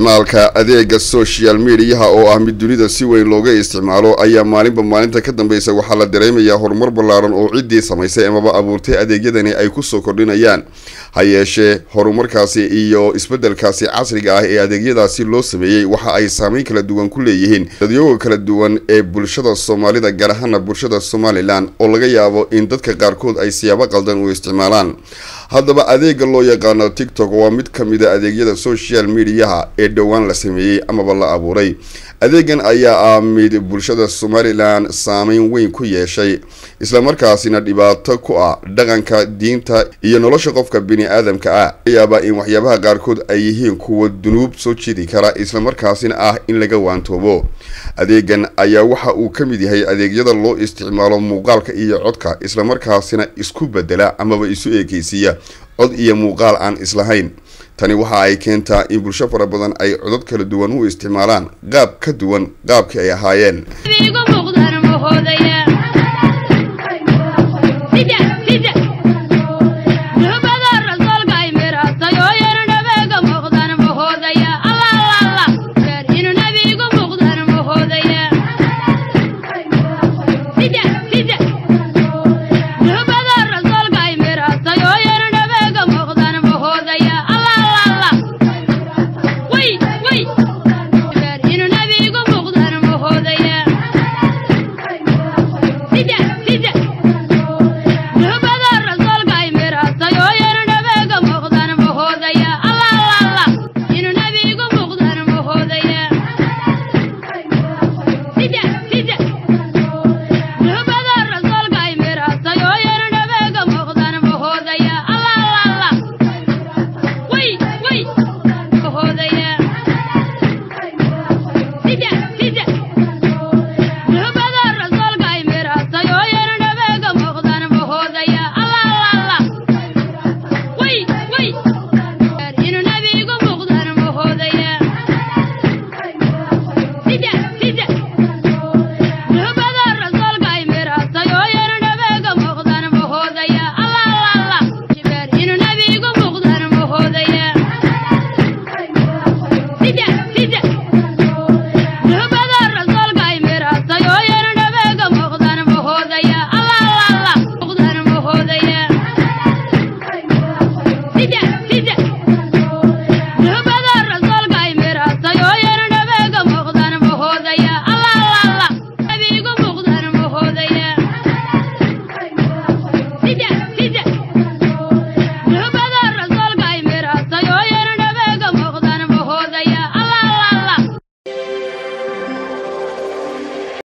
isticmaalka adeega social mediaha oo ah mid dunida si weyn looga isticmaalo ayaa maalinba maalinta ka dambeysa waxaa la dareemayaa horumar ballaaran oo ciddii samaysay amaba abuurtay adeegyadani ay kusoo kordhinayaan ha yeeshee horumarkaasi iyo isbeddelkaasi casriga ah ee adeegyadaasi loo sameeyey waxa ay saameyn kala duwan ku leeyihiin dadyoga kala duwan ee bulshada soomaalida gaar ahaana bulshada somalilan oo laga yaabo in dadka qaarkood ay siyaabo qaldan u isticmaalaan haddaba adeega loo yaqaano tiktok waa mid ka mid a adeegyada social mediaha ee dhowaan la sameeyey amaba la abuuray adeegan ayaa ah mid bulshada somalilan saameyn weyn ku yeeshay islamarkaasina dhibaato ku ah dhaqanka diinta iyo nolosha qofka bini aadamka ah yaabaa in waxyaabaha qaarkood ay yihiin kuwa dunuub soo jeedi kara islamarkaasina ah in laga waantoobo adeegan ayaa waxa uu ka mid yahay adeegyada loo isticmaalo muuqaalka iyo codka islamarkaasina isku bedela amaba isu eekeysiiya cod iyo muuqaal aan islahayn tani waxa ay keentaa in bulsho fara badan ay codod kala duwan u isticmaalaan qaab ka duwan qaabkii ay ahaayeen